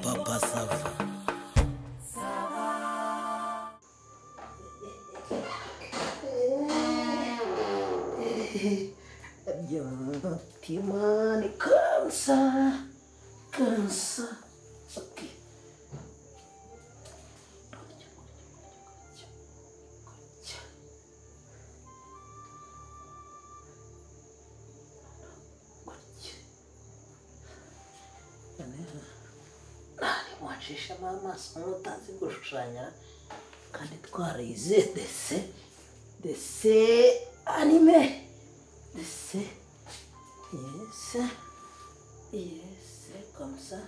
Papa Sava. Timani kansa kansa okay. nshishamo amaso nk'utazi gushushanya kandi twarize dese dese anime dese yese yese komsa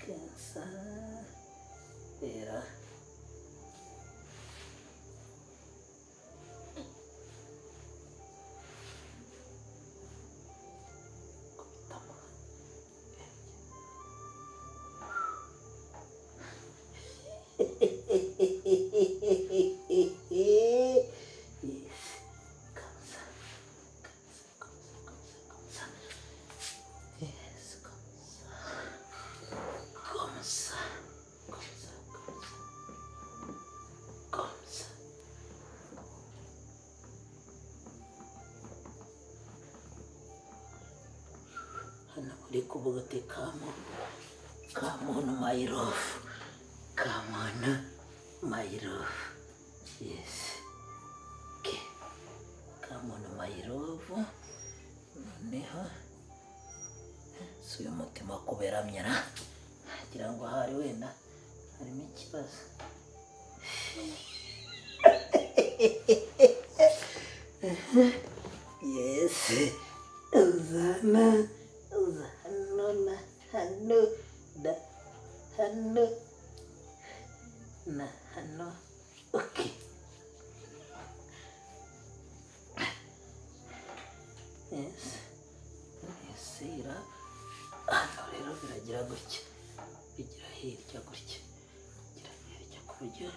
kensa era hano uri kuvuga ati kamuntu kamuntu mayirofu kamuntu mayirofu yesi ke kamuntu mayirofu noneho si uyu mutima kuberamyera ngira ngo ahari wenda harimo ikibazo yesi uzana uza hano na hano da hano na hano oke yesi yesi ira hano rero biragira gutya bigira hirya gutya bigira hirya ku buryo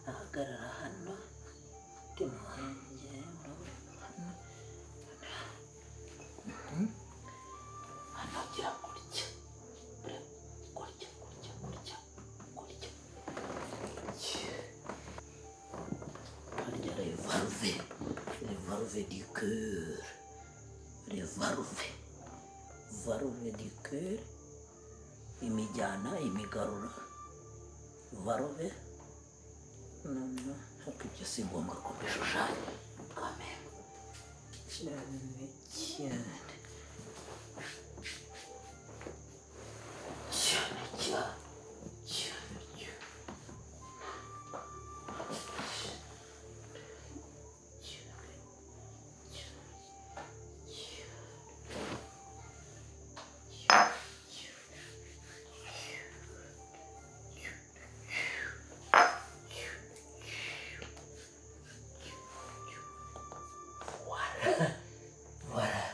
nahagarara hano mutima wanjye urabona hano hano gira gutya ureba gutya gutya gutya gutya gutya harya revaruve revaruve di cœur revaruve varuve di cœur imijyana imigarura varuve noneho ariko ibyo si ngombwa ko mbishushanya kamera cyane cyane cyane cyane cyane cyane voilà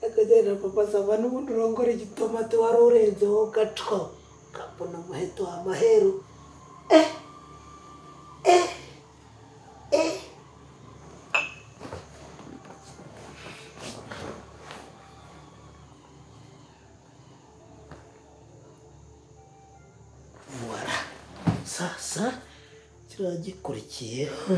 akagenda papaza abantu ubundi urongora igitomati wari urenzeho gaco ukabona umuheto wa maheru eh eh eh Voilà. sasa kiriya gikurikiyeho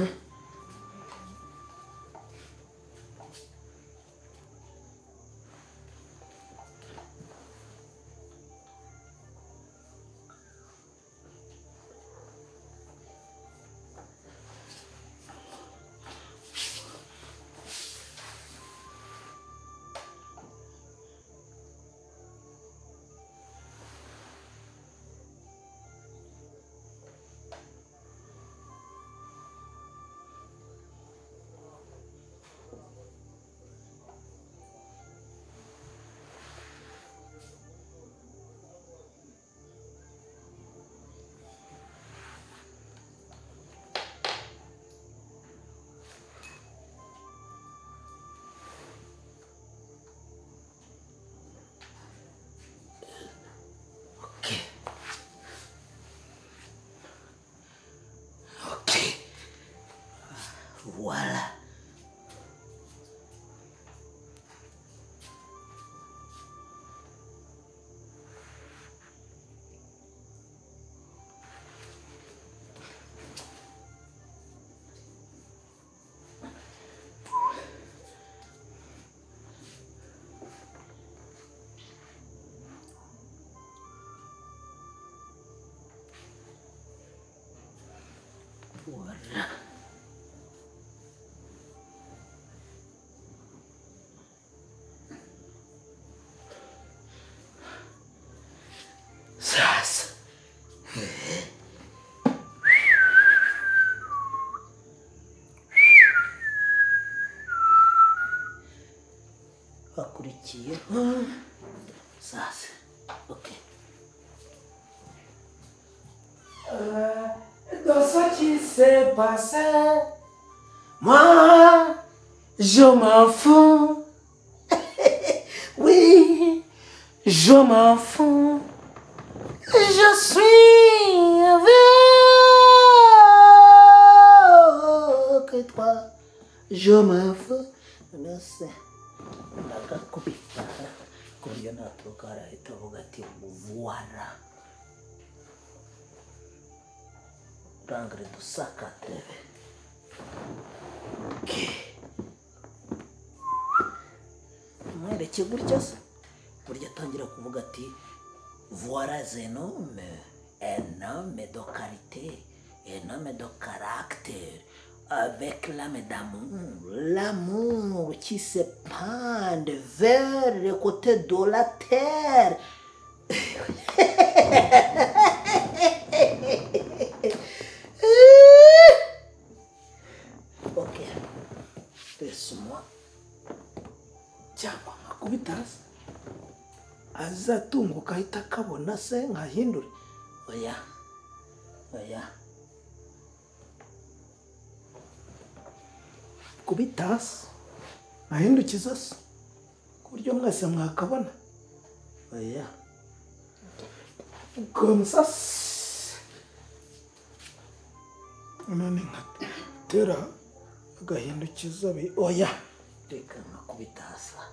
kuvura sasa hakurikiyeho sasa okay dans ce qui s'est passé, moi, je m'en fous. oui, je m'en fous. Je suis avec toi. Je m'en fous. Merci. ndagakubita ku buryo naturuka arahita avuga ati muvura urangare dusakatebe umwereke gutya se burya atangira kuvuga ati vuwara zenome enome do karite enome do karagiteri avec l'âme d'amour, l'amour qui se pend vers le côté de la terre. Ok. Laisse-moi. cyangwa nkakubita hasi azatunguka ahita akabona se nkahindure oya oya kubita hasi nkahindukiza se ku buryo mwese mwakabona oya gomsasi none nkatera agahindukiza bi oya reka nkakubita hasi aha.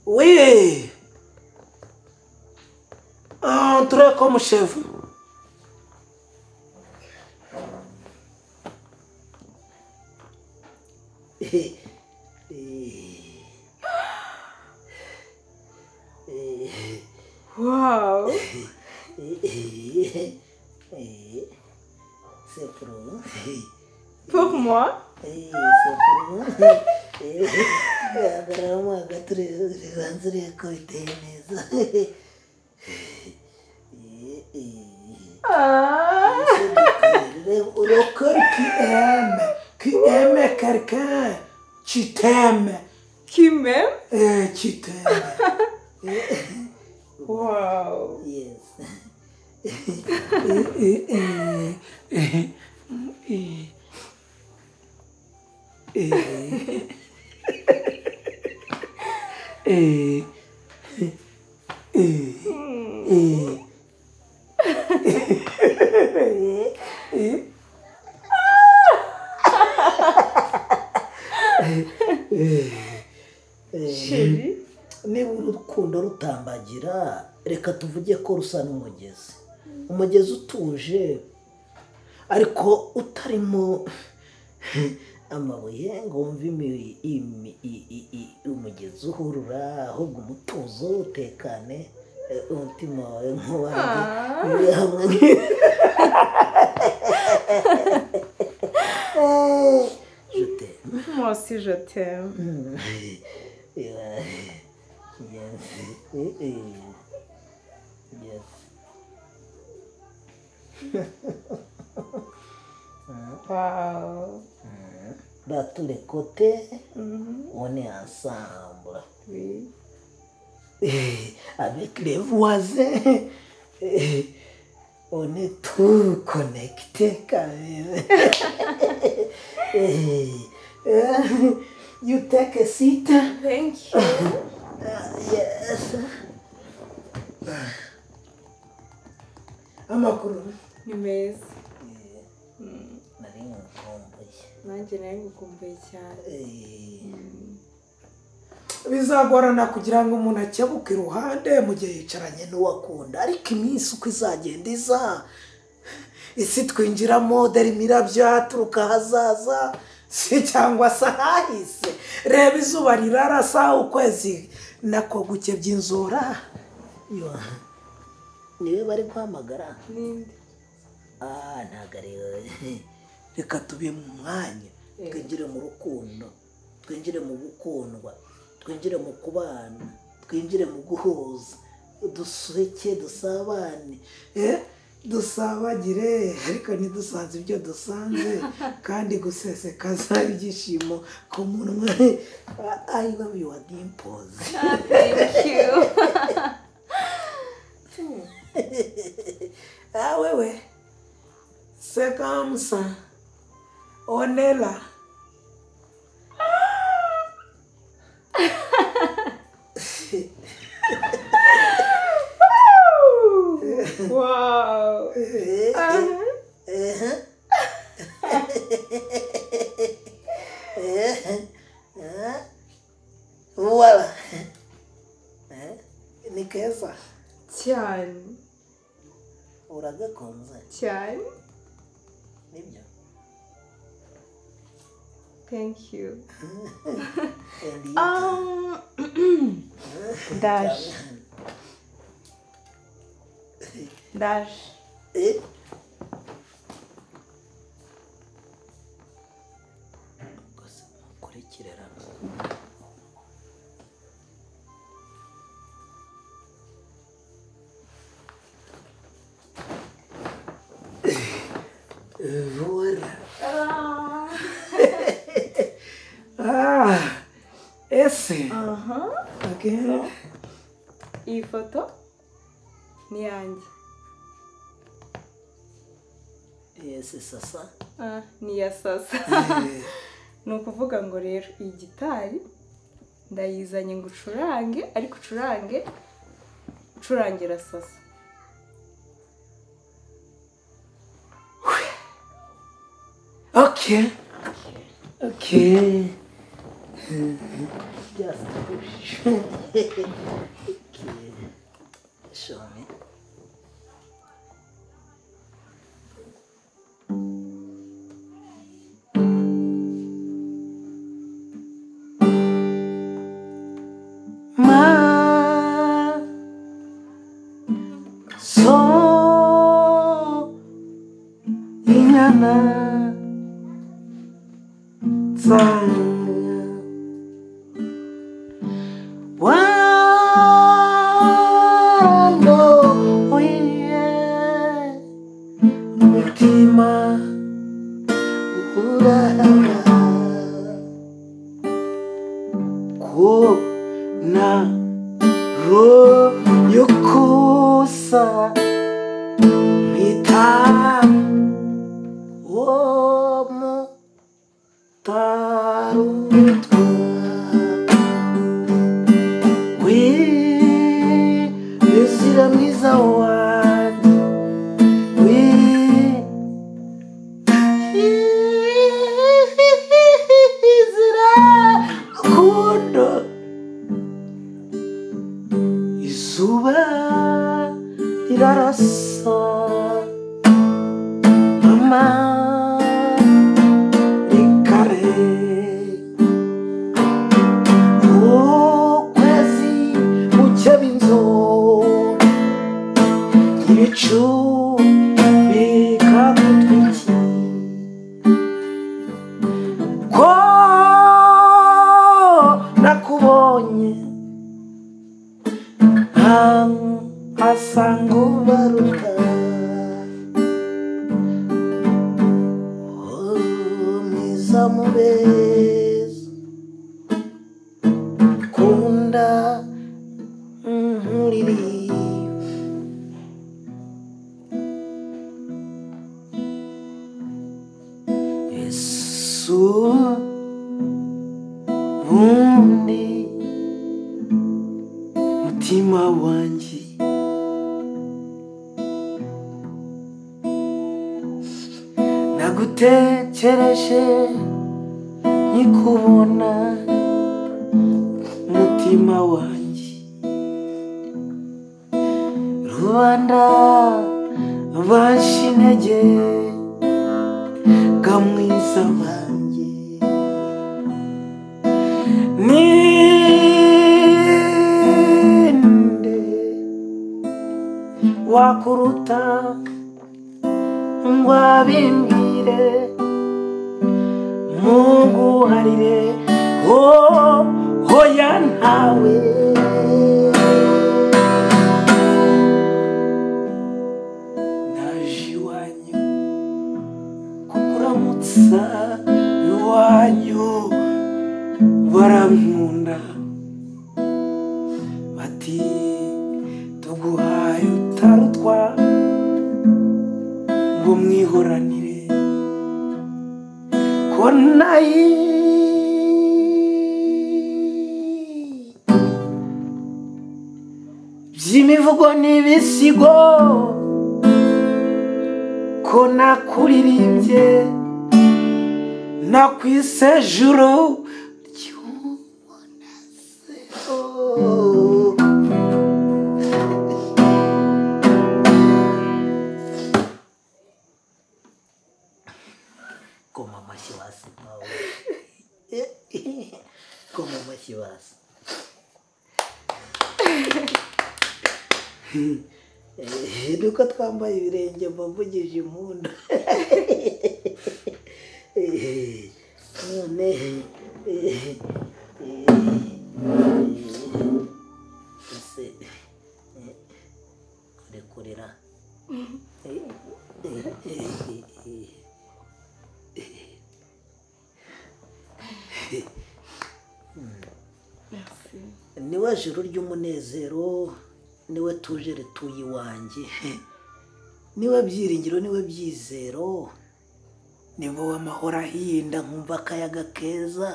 Oui. Entrez comme chez vous. Eh, eh, eh, Wow. eh, eh, eh. C'est pour vous. Pour moi Eh, c'est pour vous. Eh, agararamo hagati ure- ubanza urebe ko biteye neza. Eh, eh. ah. Rocker qui aime, qui aime quelqu'un, tu t'aimes, Qui m'aime euh, tu t'aimes. Wow. Yes. Eh, eh, eh, eh, eh, eh, eh, Hmm. eh. Chérie niba urukundo rutambagira reka tuvuge ko rusa n'umugezi umugezi utuje ariko utarimo amabuye ngo wumve imi- imi- i- i- i- umugezi uhurura ahubwo umutuzo utekane eh, umutima wawe nk'uwanjye Ah. uri hamwe nk- Je t'aime. Moi aussi je t'aime. Mm. Yeah. Yes. Mm-mm. Yes. Wow. Bah, tous les côtés, Mhm. on est ensemble. Oui. Eh, Avec les voisins, eh, on est tout connecté quand même. Eh, eh, You take a seat. Thank you. Yes. amakuru Ni meza. nari nkumbuye Nanjye nari ngukumbuye cyane. Eh, bizagorana kugira ngo umuntu akebuke iruhande mu gihe yicaranye n'uwo akunda ariko iminsi uko izagenda iza isi twinjiramo dore imirabyo yaturuka ahazaza si cyangwa se ahahise reba izuba rirarasa ukwezi nako guke by'inzura Yo, niwe bari guhamagara n'indi ah ntabwo ari reka tube mu mwanya Eh. twinjire mu rukundo twinjire mu gukundwa twinjire mu kubana twinjire mu guhuza duseke dusabane Eh, dusabagire ariko ntidusanze ibyo dusanze kandi gusesekaza ibyishimo ku munwa i love your dimples thank you Ah, wewe sekamsa onela wow uh-huh. wala Eh, ni keza cyane uragakunze cyane nibyo thank you Endi- um ndaje ndaje Eh, gusa mukurikire rano. vura ah ese aha okay. iyi foto ni yanjye yesi sasa Ah, ni iya sasa ni ukuvuga ngo rero iyi gitari ndayizanye ngo ucurange ariko ucurange ucurangira sasa okay okay just okay. show me Ma so inyana tsanga wando oye mutima uhura ko na ro yo kusa mpita wo mutarutwa we yuzira mwiza wanjye we izira rukundo izuba rirarasa mama rikare ukwezi buke b'inzora ibicu bikagutwikira ko nakubonye ahantu hasa nk'ubaruka Oh, mwiza mubeza kunda nkuririye Yesu wundi mutima wanjye nagutekereje nkikubona mutima mutima wanjye rubanda banshi intege kamwiza wanjye ninde wakuruta ngo abimbwire muguharire oh hoya ntawe naje iwanyu kukuramutsa iwanyu barankunda bati tuguhaye utarutwa ngo mwihoranire ko nayi by'imivugo n'ibisigo ko nakuririmbye nakw'isejuru ry'umunezero Goma amashyi hasi ntawe goma amashyi hasi Eh, nuko twambaye ibirenge mbavugije impundu Eh, none eh, eh, ese eh, uri kurira niwe juru ry'umunezero niwe tuje rituye iwanjye niwe byiringiro niwe byizero ni wowe amahoro ahinda nkumva akayaga keza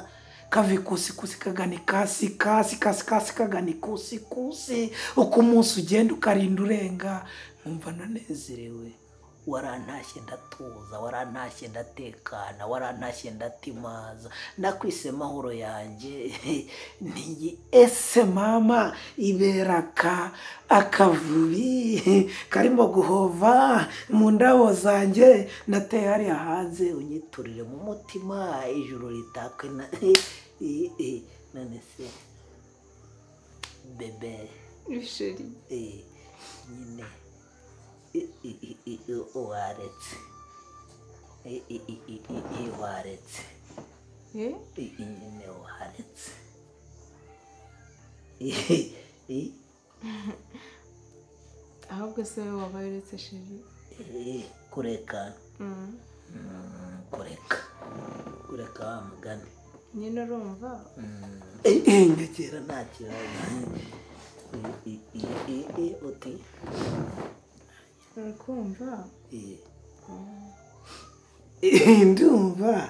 kava ikusikusi kagana ikasi ikasi ikasi ikasi kagana ikusikusi uko umunsi ugenda ukarinda urenga nkumva nanezerewe warantashye ndatuza warantashye ndatekana warantashye ndatimaza nakwise mahoro yanjye niyi ese mama iberaka akavubi karimo guhova mu ndabo zanjye nateye hariya hanze unyiturire mu mutima ijuru ritakwe na none se bebe bisheri eh, nyine i- i- i- i- waretse I- i- i- i- i- i- waretse eh I- i- nyine waretse I- ahubwo se wowe wabaye uretse sheri Eh, kureka Mm. Mm, kureka kureka wa mugani nyine urumva Mm, nyegera rero nta kibazo I- i- i- i- i- uti urakumva I- ndumva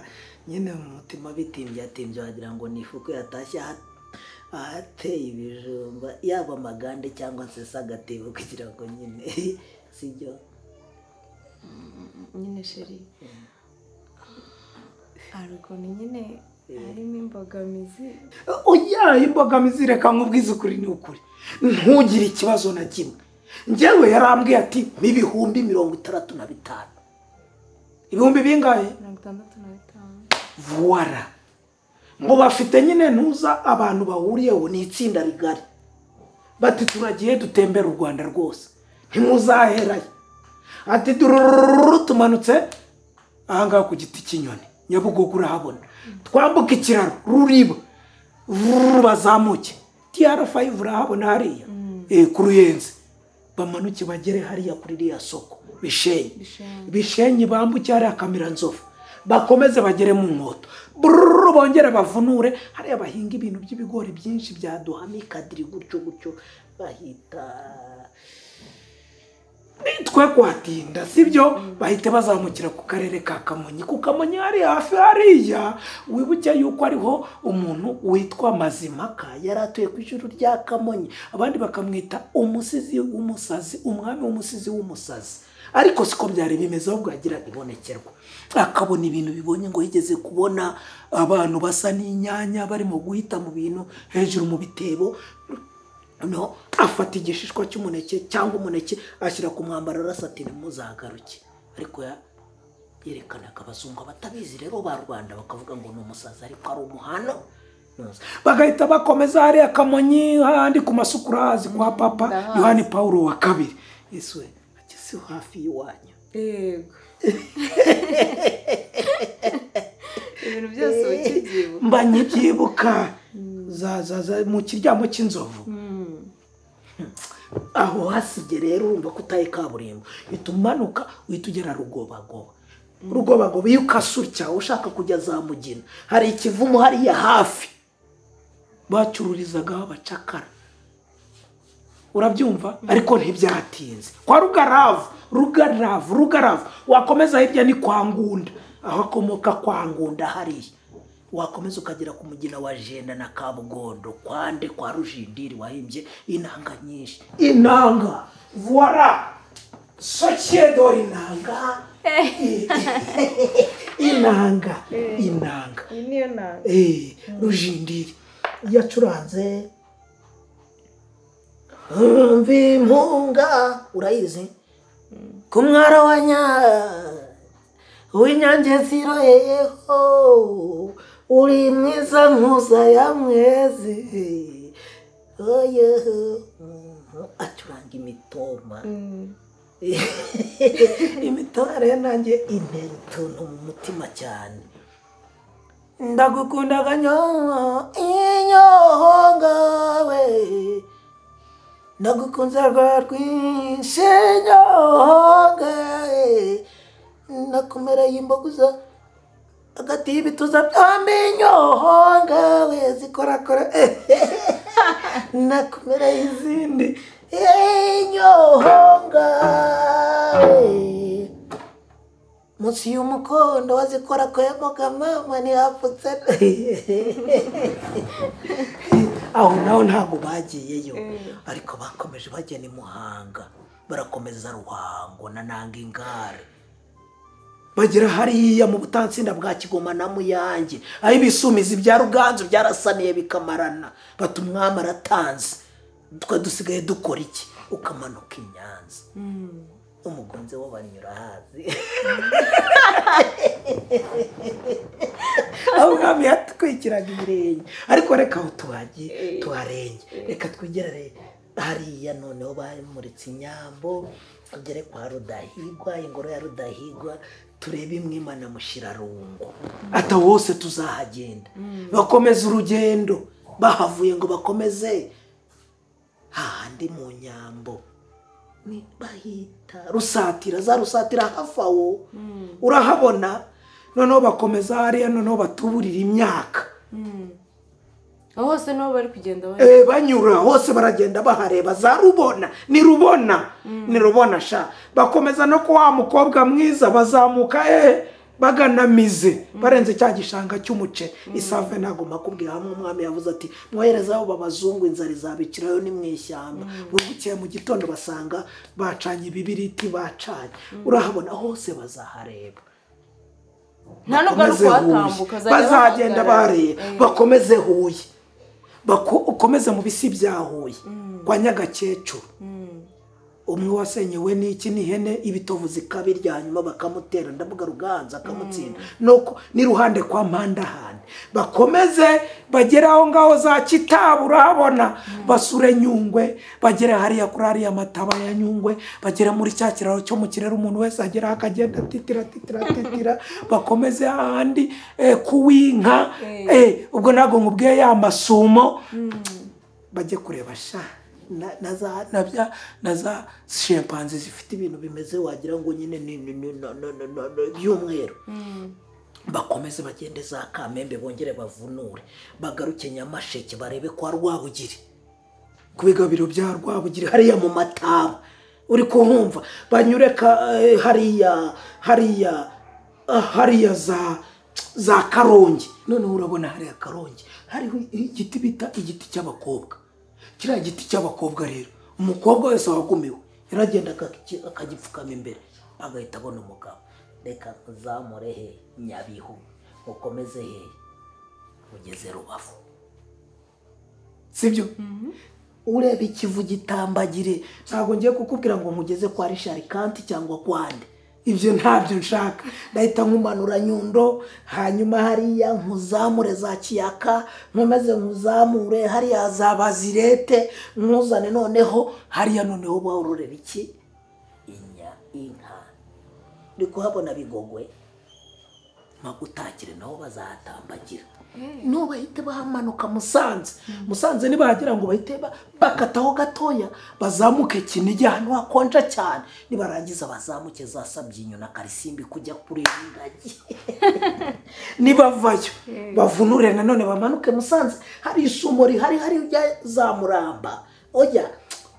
nyine mu mutima bitimbye atimbye wagira ngo ni ifuku yatashye aha- ahateye ibijumba yaba amagande cyangwa se se agatebo kugira ngo nyine sibyo nyine sheri hari ukuntu nyine harimo imbogamizi oya imbogamizi reka nkubwize ukuri ni ukuri ntugire ikibazo na kimwe njyewe yarambwiye ati n'ibihumbi mirongo itandatu na bitanu ibihumbi bingahe mirongo itandatu na bitanu vuwara ngo bafite nyine ntuza abantu bahuriyeho ni itsinda rigari bati turagiye dutembera u rwanda rwose ntimuzaherayo ati durururu tumanutse ahangaha ku giti cy'inyoni nyabugogo urahabona twambuka ikiraro ruriba vururu bazamuke tiyara fayivu urahabona hariya Eh, ku ruyenzi bamanuke bagere hariya kuri ririya soko bishenye Bishenyi. bishenyi bambuke hariya kamira nzovu bakomeze bagere mu nkoto bururu bongere bavunure hariya bahinga ibintu by'ibigori byinshi byaduhama ikadiri gutyo gutyo bahita twe kwatinda sibyo bahita bazamukira ku karere ka kamonyi ku kamonyi hari hafi hariya wibuke yuko ariho umuntu witwa mazimaka yari atuye ku ijuru rya kamonyi abandi bakamwita umusizi w'umusazi umwami w'umusizi w'umusazi ariko siko byari bimeze ahubwo yagira ibonekerwa akabona ibintu bibonye ngo yigeze kubona abantu basa n'inyanya barimo guhita mu bintu hejuru mu bitebo no afata igishishwa cy'umuneke cyangwa umuneke ashyira ku mwambaro arasa ati ntimuzagaruke ariko ya- yerekanaga abazungu abatabizi rero ba rwanda bakavuga ngo ni umusazi ariko ari umuhano bagahita bakomeza hariya kamonyi handi ku masukurazi kwa papa ndahazi. yohani pawulo wa kabiri yesu we ageze hafi y'iwanyu yego ibintu byose uba ukibyibuka mba nyibyibuka za za za mu kiryamo cy'inzovu Mm. aho hasigaye rero urumva ko utaye kaburimbo uhita umanuka uhita ugera rugobagoba rugobagoba iyo ukase utya ushaka kujya za mugina hari ikivumu hariya hafi bacururizagaho abacakara urabyumva ariko ntibyatinze kwa rugaravu rugaravu rugaravu wakomeza hirya ni kwa ngunda aho akomoka kwa ngunda hariya wakomeza ukagera ku mugina wa jenda na kabugondo kwande kwa rujindiri wahimbye inanga nyinshi inanga voila sociedor inanga inanga inanga iyi niyo nanga Eh, rujindiri yacuranze mbi mpunga urayizi ku mwara wa nya w'inyange ziroyeyeho uri mwiza mpuza ya mwezi oyeho acuranga imitoma Mm. imitwaro ye nanjye intera utuntu mu mutima cyane ndagukundaga nyoho inyohongawe ndagukunze rwa rwinshi nyohongawe nakumereye imboguza hagati y'ibituza byombi nyohongawe zikorakora nakumereye izindi inyohongawe munsi y'umukondo wazikora kwemoga mama ntihapfutse aho naho ntabwo bagiyeyo ariko bakomeje bagena i muhanga barakomeza ruhango na nanga ingare bagera hariya mu butatsinda bwa kigoma na muyange aho ibisumizi bya ruganzu byarasaniye bikamarana bata umwami aratanze twe dusigaye dukora iki ukamanuka i nyanza umugunze wo banyura hazi aho umwami yatwikiraga ibirenge ariko reka aho tuhagiye tuharenge reka twigere hariya noneho bamuritse inyambo tugere kwa rudahigwa ingoro ya rudahigwa turebe imwe mushyirarungu ata wose tuzahagenda bakomeza urugendo bahavuye ngo bakomeze hahandi mu nyambo ni bahita rusatira za rusatira hafi awo urahabona noneho bakomeza hariya noneho batuburira imyaka aho hose niho bari kugenda bari Eh, banyura hose baragenda bahareba za rubona ni rubona ni rubona sha bakomeza no ku wa mukobwa mwiza bazamuka eh bagana mize barenze cya gishanga cy'umuceri isave ntabwo makubwira hamwe umwami yavuze ati mwohereze abo babazungu inzara izabicirayo ni mu ishyamba bukeye mu gitondo basanga bacanye ibibiriti bacanye urahabona hose bazahareba nta n'ubwo ari bakomeze kuhatambuka Huye. bazagenda bareba bakomeze huye Bako- ukomeze mu bisi bya huye kwa nyagakecuru umwe wasenyewe n'iki n'ihene ibitovu zikabirya hanyuma bakamutera ndavuga ruganza akamutsinda nuko ni ruhande kwa mpandahande bakomeze bagere aho ngaho za kitabu urahabona basure nyungwe bagere hariya kuri hariya mataba ya nyungwe bagere muri cya kiraro cyo mu kirere umuntu wese ageraho akagenda atitira atitira atitira bakomeze ahandi eh, kuwinka Eh. eh, ubwo ntabwo nkubwiye ya masumo bajye kureba sha na- na za na bya- na za shempanze zifite ibintu bimeze wagira ngo nyine ni ni- ni- no- no- no- no- no- by'umweru bakomeze bagende za kamembe bongere bavunure bagaruke nyamasheke barebe kwa rwabugiri ku bigabiro bya rwabugiri hariya mu mataba uri kuhumva banyure ka eh, hariya hariya ah, hariya za za karongi noneho urabona hariya karongi hariho igiti bita igiti cy'abakobwa kiriya giti cy'abakobwa rero umukobwa wese wagumiwe yaragenda akaki- akagipfukama imbere agahita abona umugabo reka nkuzamure he nyabihu ukomeze he ugeze rubavu sibyo ureba ikivu gitambagire ntabwo ngiye kukubwira ngo nkugeze kwa risharikanti cyangwa kwa nde ibyo ntabyo nshaka ndahita nkumanura nyundo hanyuma hariya nkuzamure za kiyaka nkomeze nkuzamure hariya za bazirete nkuzane noneho hariya noneho bororera iki inya inka uri kuhabona bigogwe mpagutangire nabo bazahatambagira no bahite bahamanuka musanze musanze nibahagera ngo bahite ba- bakataho gatoya bazamuke kinigi ahantu hakonja cyane nibarangiza bazamuke za sabyinyo na karisimbi kujya kureba ingagi nibavayo bavunure nanone bamanuke musanze hari isumo rihari hari ujya za muramba oya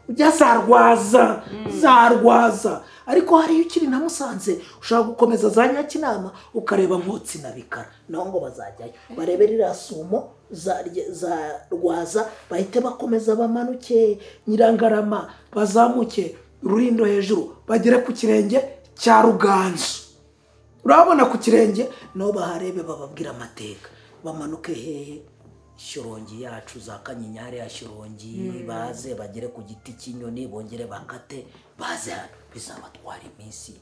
ujya za rwaza za rwaza ariko hariyo ukiri na musanze ushaka gukomeza za nyakinama ukareba nkotsi na bikara naho ngo bazajyayo barebe ririya sumo za, rye- za rwaza bahite bakomeza bamanuke nyirangarama bazamuke rurindo hejuru bagere ku kirenge cya ruganzu urabona ku kirenge nabo baharebe bababwira amateka bamanuke hehe shirongi yacu za kanyinyari ya shirongi baze bagere ku giti cy'inyoni bongere bakate baze hano bizabatwara iminsi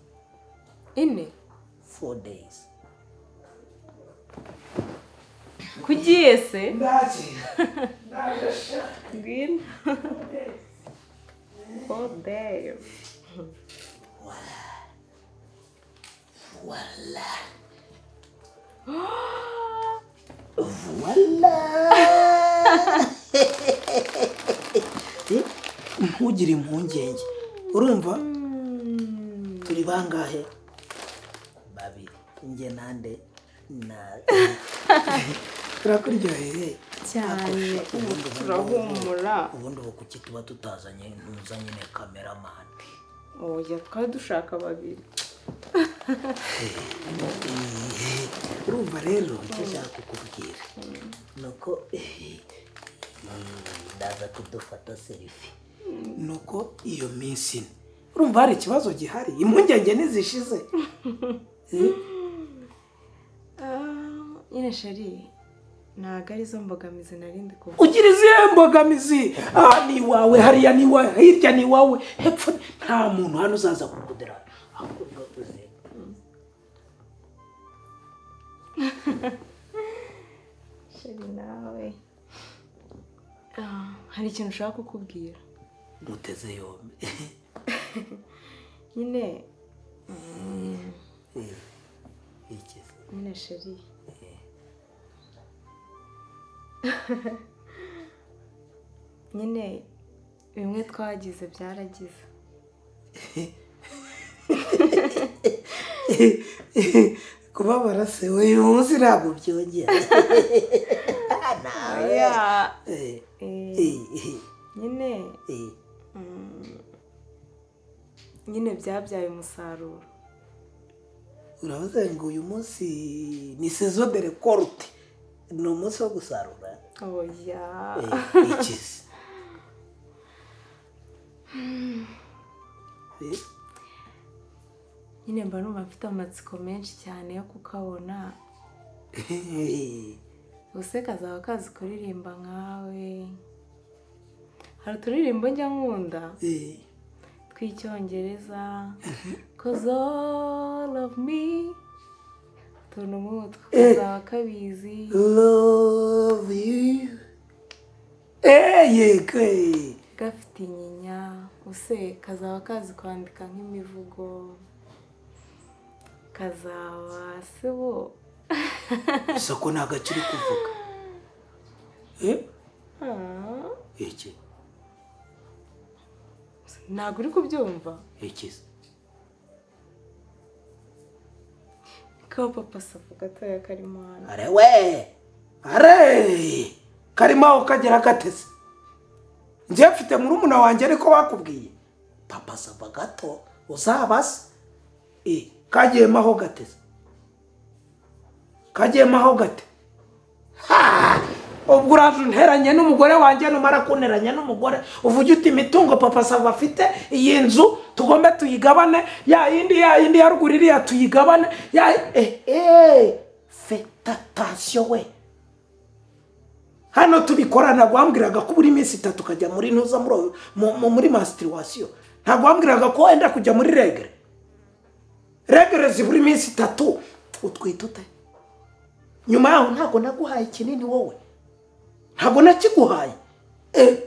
ine four days kugiye se ngwino oh damn ntugire impungenge urumva turi bangahe babiri nge nande na turakuryoheye cyane ubu turahumura ubundi ubu kuki tuba tutazanye ntuzanye na kameramani oya twari dushaka babiri urumva rero icyo nshaka kukubwira ni uko eh, ndaza kudufata serifi ni uko iyo minsi ine urumva hari ikibazo gihari impungenge ntizishize Ah, nyine shari ntabwo arizo mbogamizi narindi kuvuga ugira izihe mbogamizi aha ni iwawe hariya ni iwawe hirya ni iwawe hepfo ni- nta muntu hano uzaza kukudera ahubwo uze shari nawe Ah, hari ikintu ushaka kukubwira muteze yombi nyine Eh, iki se? nyine shari nyine bimwe twagize byaragize kubabara se uyu munsi ntabwo byongera Eh, Eh, eh, eh, nyine eh. mm, nyine byabyaye umusaruro urabaza ngo uyu munsi ni sezo de rekorute ni umunsi wo gusarura oya Eh, iki se Eh, nyine mba numva mfite amatsiko menshi cyane yo kukabona eh, ubuse kazaba kazi kuririmba nkawe hari uturirimbo njya nkunda eh. tw'icyongereza cause all of me utuntu nk'utwo kazaba kabizi love you Eh, yego eh. gafite inyinya use kazaba kazi kwandika nk'imivugo kazaba se bo gusa ko ntabwo akiri kuvuga Eh, Ah, iki ntabwo uri kubyumva iki Kaba papa safu gatoya karimo hano. are we are karimo aho kagera gateze njye mfite murumuna wanjye ariko bakubwiye papa saba gato uzaba se Eh, kagiyemo aho gateze kagiyemo aho gate Ha! ubwo uraje unteranye n'umugore wanjye numara kunteranya n'umugore uvuge uti imitungo papa sava afite iyi nzu tugombe tuyigabane ya yindi ya yindi ya ruguru iriya tuyigabane ya eh eh fetatasiyo we hano tubikorana ntabwo wambwiraga ko buri minsi itatu ukajya muri ntuza muri uyu- mu- mu- muri masitiriwasiyo ntabwo wambwiraga ko wenda kujya muri regere regere zibura iminsi itatu utwita ute nyuma yaho ntabwo naguhaye kinini wowe ntabwo nakiguhaye Eh,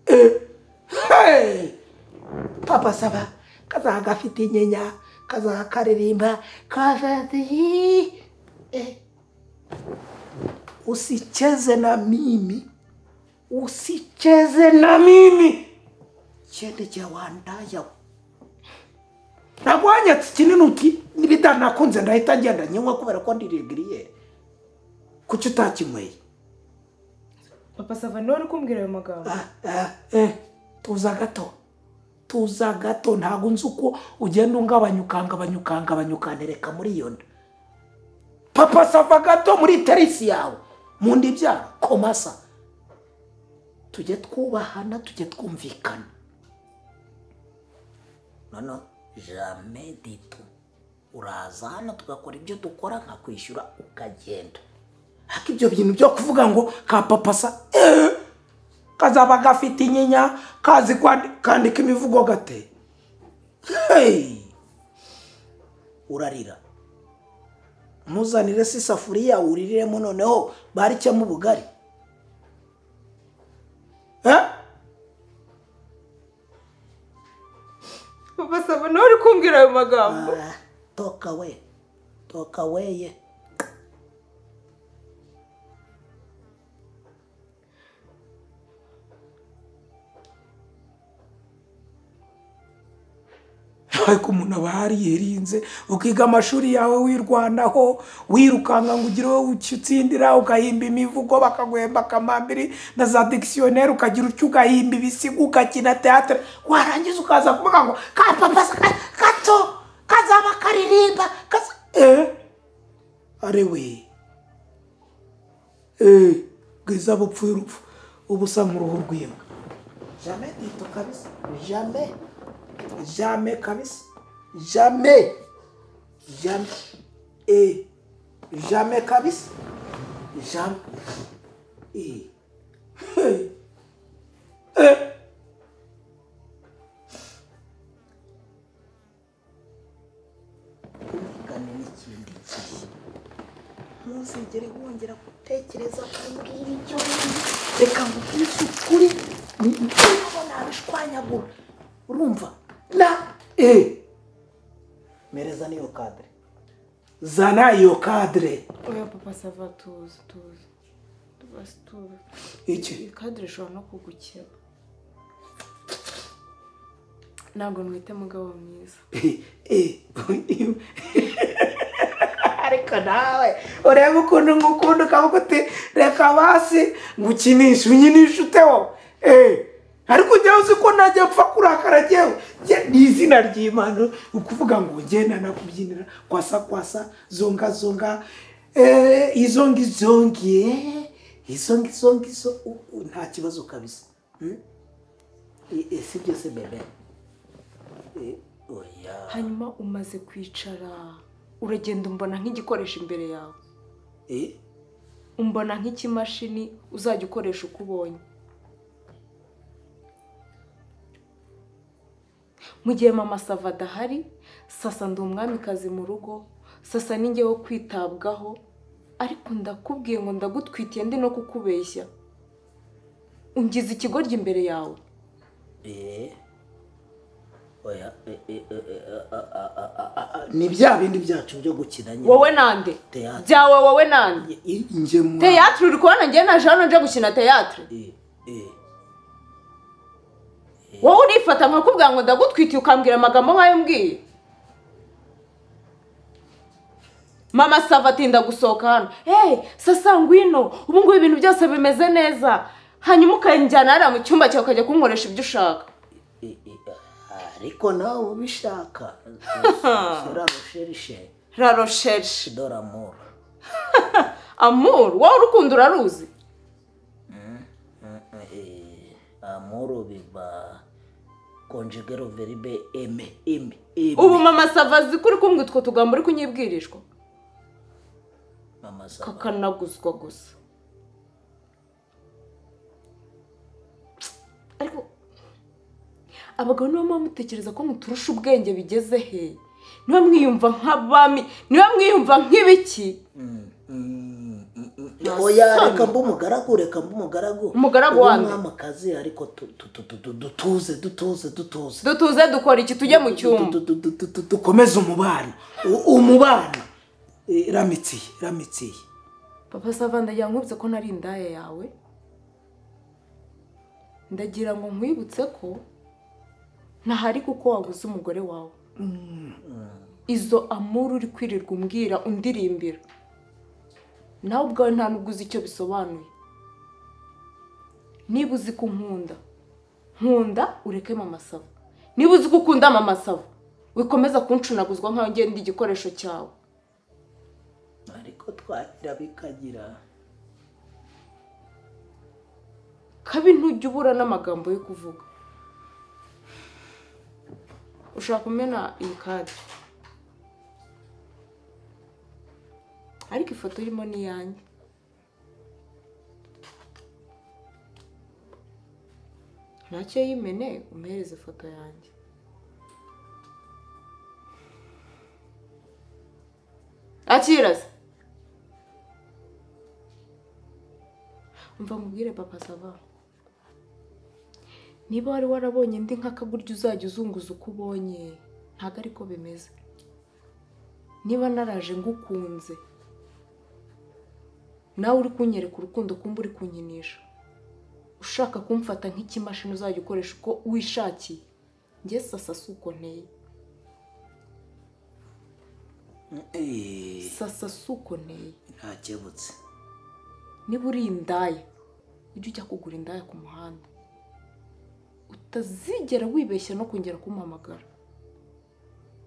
eh, hey! papa saba kazaha gafite inyinya kazaha karirimba kazazihi Eh. usicheze na mimi usicheze na mimi chende cyawandaya nagwanyatse kinini uti nibidanakunze ndahita ngenda nyinywa kubera ko ndiregiriye kuki utakinyweye papa sava niwe uri kumbwira ayo magambo Ah, ah, eh, tuza gato tuza gato ntabwo nzi uko ugenda ungabanya ukangabanya ukangabanya ukanereka muri iyo nda papa sava gato muri terisi yawe mu nda ibyara komasa tujye twubahana tujye twumvikana noneho jame dito uraza hano tugakora ibyo dukora nkakwishyura ukagenda ariko ibyo bintu byo kuvuga ngo ka papa sa eh, kazaba gafite inyinya kazi kwandi- kandika imivugo gate hey! urarira ntuzanire se isafuriya wuririremo noneho barikemo ubugari eh? papa sava niwe uri kumbwira ayo magambo Ah, toka we toka weye ariko umuntu aba yariye rinze ukiga amashuri yawe wirwanaho wirukanka ngo ugire wowe utsindira ugahimba imivugo bakaguhemba akamambiri na za dikisiyoneri ukagira utyo ugahimba ibisigo ugakina teatere warangiza ukaza kuvuga ngo ka papa sa- ka- gato kazaba karirimba kaza eh arewe eh bwiza bupfuye urupfu uba usa nk'uruhu rw'imbwa jamais dito kabisa jamais jamais kabisa jamais jamais eh jamais kabisa jamais eh Hey. eh kumvikane n'ikindi gihe ntuzigere wongera gutekereza kuri ngiri icyo ngiri reka nkubwire ukuri ni ntabwo nabishwanyagura urumva na e mereza niyo kadire zana iyo kadire oya papa sava tuzi tuzi basi tuzi iki iyi kadire ishobora no kugukira ntabwo mwite mugabo mwiza ariko nawe ureba ukuntu nk'ukuntu ukavuga uti reka basi ngukinishe unyinishe ute wowe Eh, ariko njyewe uzi ko najya mpfa kurakara njyewe Njye- ni izina ry'imana ni ukuvuga ngo ngenda nakubyinira kwasa kwasa zonga zonga eh, izongi zongi eh, izongi zongi zo u- u- nta kibazo kabisa Hmm? I- isi byose bebe Eh, oya hanyuma umaze kwicara uragenda umbona nk'igikoresho imbere yawe Eh, umbona nk'ikimashini uzajya ukoresha uko ubonye mu gihe mama sava adahari sasa ndi umwamikazi mu rugo sasa ni njye wo kwitabwaho ariko ndakubwiye ngo ndagutwitiye ndi no kukubeshya ungize ikigoryi imbere yawe eh, oya eh, eh, eh, eh, ah, ah, ah, ah, ah, ah. ni bya bindi byacu byo gukina nyine wowe nande Teatire. byawe wowe nande njye mu teyatere uri kubona njye naje hano nje gukina teyatere Eh, eh. wowe urifata nkakubwira ngo ndagutwitiye ukambwira amagambo nk'ayo mbwiye mama sava atinda gusohoka hano hey sasa ngwino ubu ngubu ibintu byose bimeze neza hanyuma ukanjyana hariya mu cyumba cyawe ukajya kunkoresha ibyo ushaka I- i- ariko nawe ubishaka sura rusherishe la rocheche dore amoro amuru wowe urukundo uraruzi amoro biba konjegero veribe eme eme eme ubu mama sava azi ko uri kumbwira utwo tugambo uri kunyibwirishwa mama saba kakanaguzwa gusa ariko abagabo nibo muba mutekereza ko muturusha ubwenge bigeze he niba mwiyumva nk'abami niba mwiyumva nk'ibiki Mm, mm, mm, mm. Nasana. oya reka mba umugaragu reka mba umugaragu Umugaragu Ube wa nde? umwamikazi ariko tu- tu- tu- tu- tu- dutuze dutuze dutuze dutuze dukora iki tujye mu cyumba Du- du- du- du- du- du- dukomeze umubano U- umubano Eh, ramitsiye ramitsiye papa sava ndagira ngo nkwibutse ko nari indaya yawe ndagira ngo nkwibutse ko ntahari kuko wabuze umugore wawe izo amuru uri kwirirwa umbwira undirimbira nawe ubwawe nta nubwo uzi icyo bisobanuye niba uzi ko nkunda nkunda ureke mama sava niba uzi ko ukunda mama sava wikomeza kuncunaguzwa nkaho ngenda igikoresho cyawe ariko twagira bikagira kabi ntujya ubura n'amagambo yo kuvuga ushaka kumena iyi kadi ariko ifoto irimo ni iyanjye ntacyo yimene umuhereze ifoto yanjye akiraze mva mubwire papa sava niba wari warabonye indi nka kagurya uzajya uzunguza uko ubonye ntabwo ariko bimeze niba naraje ngukunze nawe uri kunyereka urukundo kumba uri kunyinisha ushaka kumfata nk'ikimashini uzajya ukoresha uko wishakiye njye sasa si uko nteye Eh, sasa si uko nteye ntakebutse niba uri indaya ujye ujya kugura indaya ku muhanda utazigera wibeshya no kongera kumuhamagara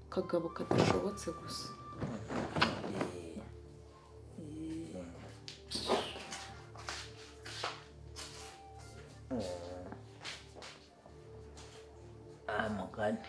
kagabo kadashobotse gusa ah mugani